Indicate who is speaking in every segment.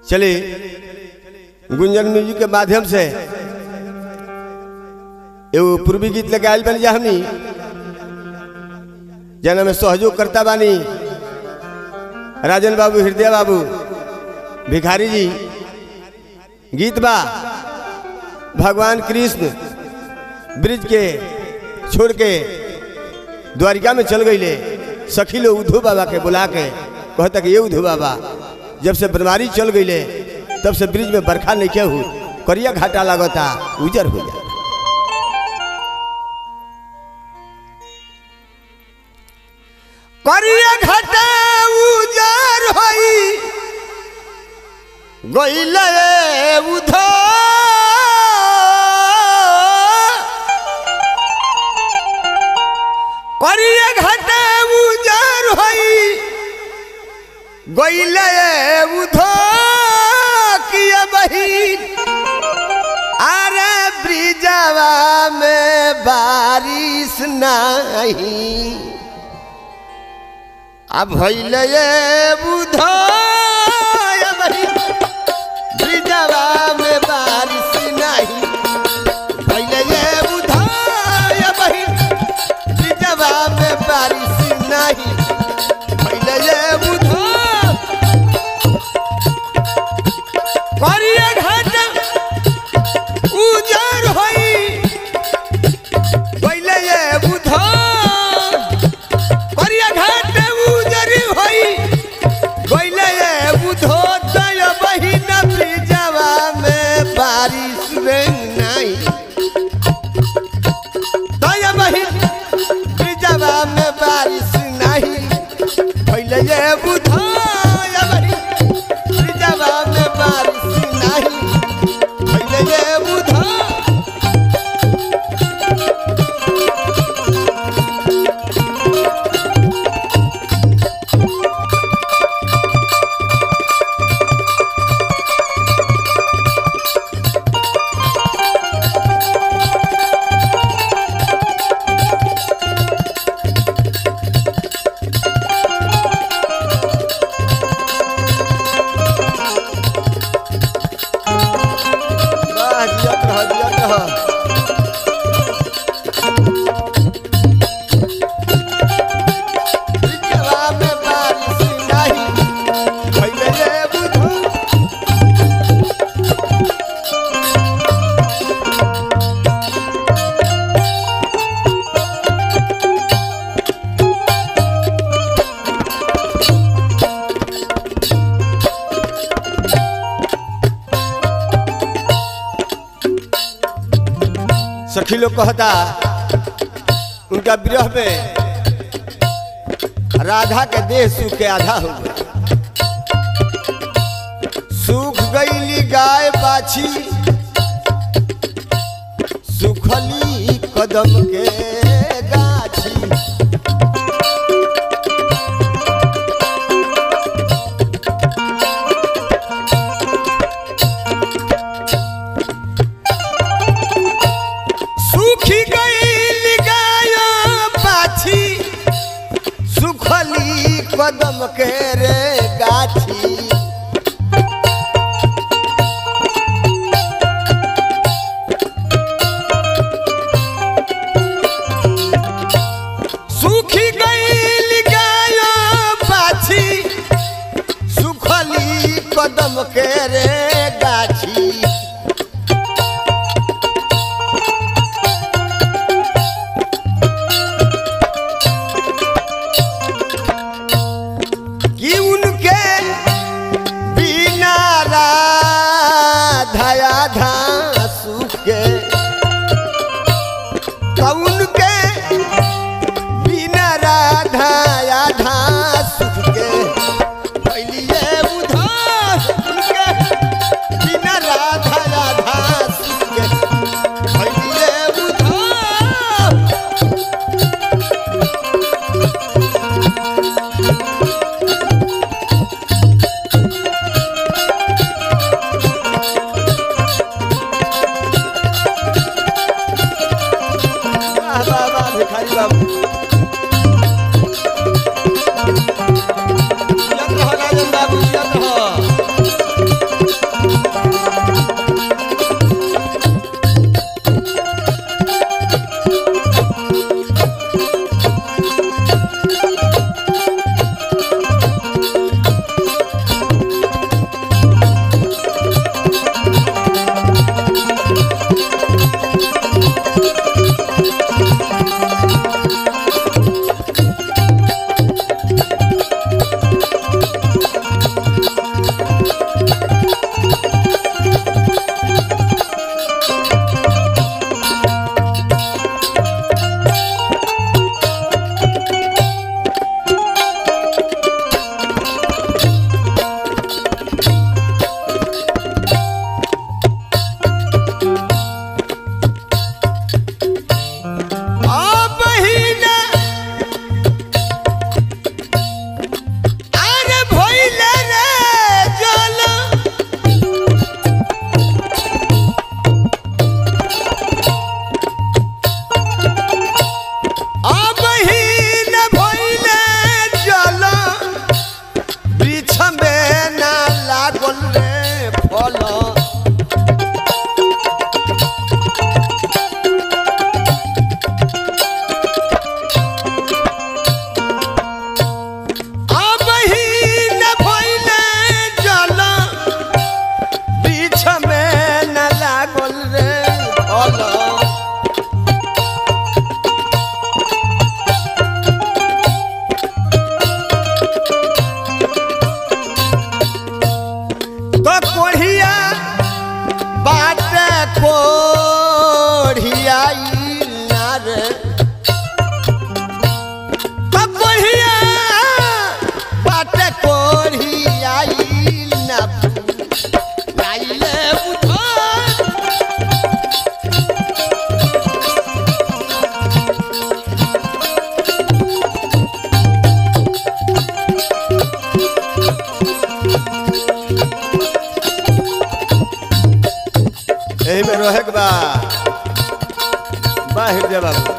Speaker 1: चलिए गुंजन म्यूजिक के माध्यम से एगो पूर्वी गीत लेके आयल बनी जा हमनी जना में सहयोग करता बानी राजन बाबू हृदय बाबू भिखारी जी गीत बा भगवान कृष्ण ब्रिज के छोड़ के द्वारिका में चल गईले सखी लोग उद्धव बाबा के बुला के कहता कि ये उद्धव बाबा जब से बीमारी चल गईले तब से ब्रिज में बरखा नहीं क्या हो करिया घाटा लागता उजर हो जाए करिया घाटा उजर होई गईले उद्धव करिया घाटा उजर होई गईले उधो किया बहिन अरे ब्रिजवा में बारिश नहीं अब भैले बुधो ब्रिजवा में बारिश नहीं भैले बुधो बहिन ब्रिजवा में बारिश नहीं भैले बुधो करिया घाट उजर होई पहले ये बुधो करिया घाट उजर होई पहले ये बुधो दय बहिन ब्रिजवा में बारिश रे नहीं दय बहिन ब्रिजवा में बारिश नहीं पहले ये बुधो या बहिन ब्रिजवा में बारिश नहीं पहले ये बुधो वाह, जियत रह, जियत रह। ब्रिजवा में बारिश नहीं, भइले रे बुधो। सखी लोग कहता उनका विरह में राधा के देह सूख के आधा हो गया सूख गईली गाय बाछी सुखली कदम के गाछी सूखी गई गाय पाछी सुखली कदम के रे गाछी सूखी गई गाय पाछी सुखली कदम के रे गाछी कि उनके बिना राधाया धासु के कौन के बिना राधाया धासु के पहलिए उधार उनके बिना राधाया धासु के पहलिए उधार वाह वाह वाह भिखारी बाबू जियत रहो राजन बाबू जियत रहो कोढ़ियाई ना रे कहिया बाटे कोढ़ियाई ना लाइले बुझो यही में रहे के बा बा हृदय बाबू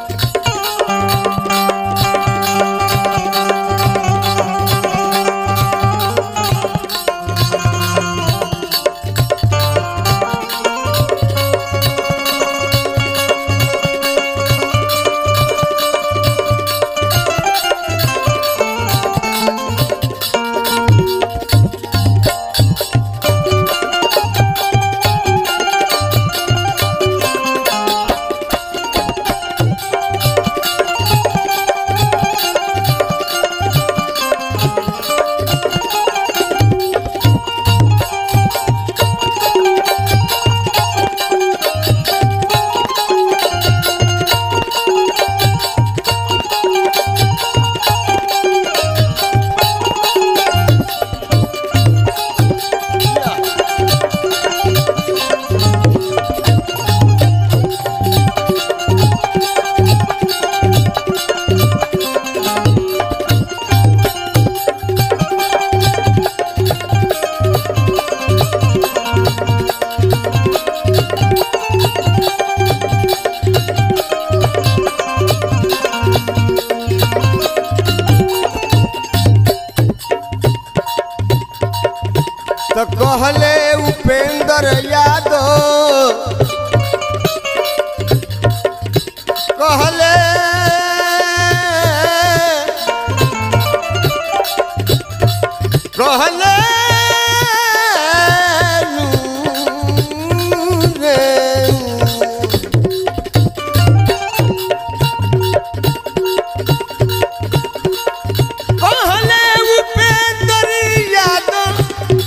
Speaker 1: तो कहले उपेंद्र यादव कहले कहले नू रे कहले उपेंद्र यादव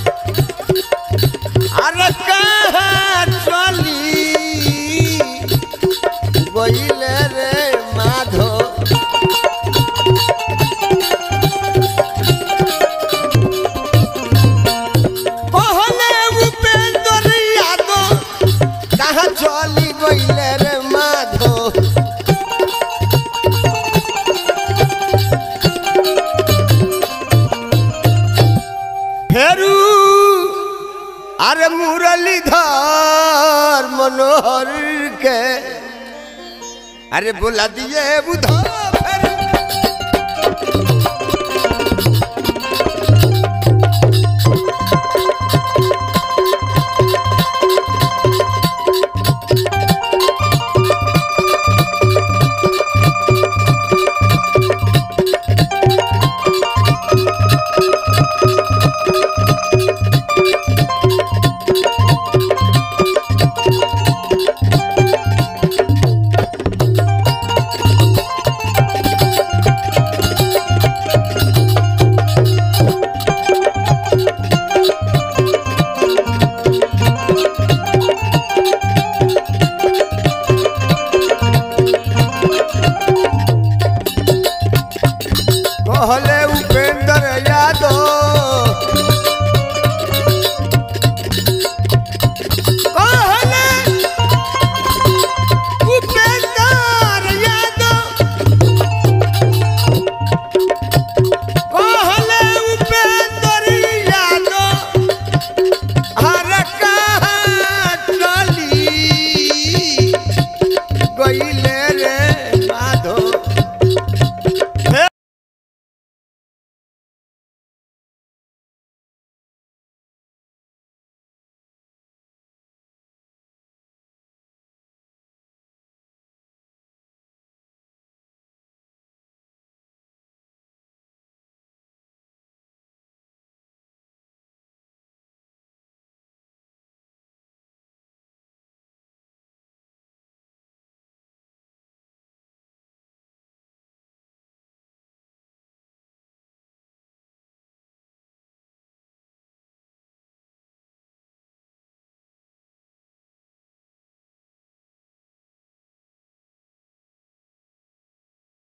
Speaker 1: अरे कहाँ चली गईले रे माधो कहले उपेंद्र यादव कहाँ चली गईले रे माधो फेरू अरे मुरलीधर मनोहर के अरे बोला दिए बुधर